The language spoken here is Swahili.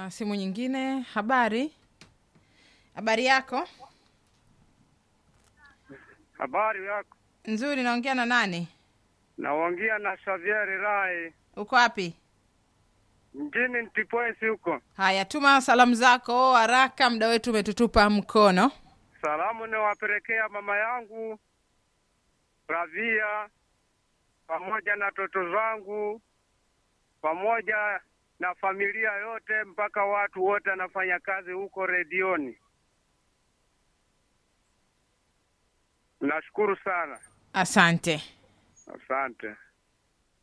na simu nyingine. Habari, habari yako? Habari yako? Nzuri. Naongea na nani? Naongea na Xavier Rai Uko wapi? mjini Ntipwesi huko. Haya, tuma salamu zako haraka, muda wetu umetutupa mkono. Salamu niwapelekea mama yangu Ravia pamoja na toto zangu pamoja na familia yote mpaka watu wote anafanya kazi huko redioni. Nashukuru sana, Asante. asante.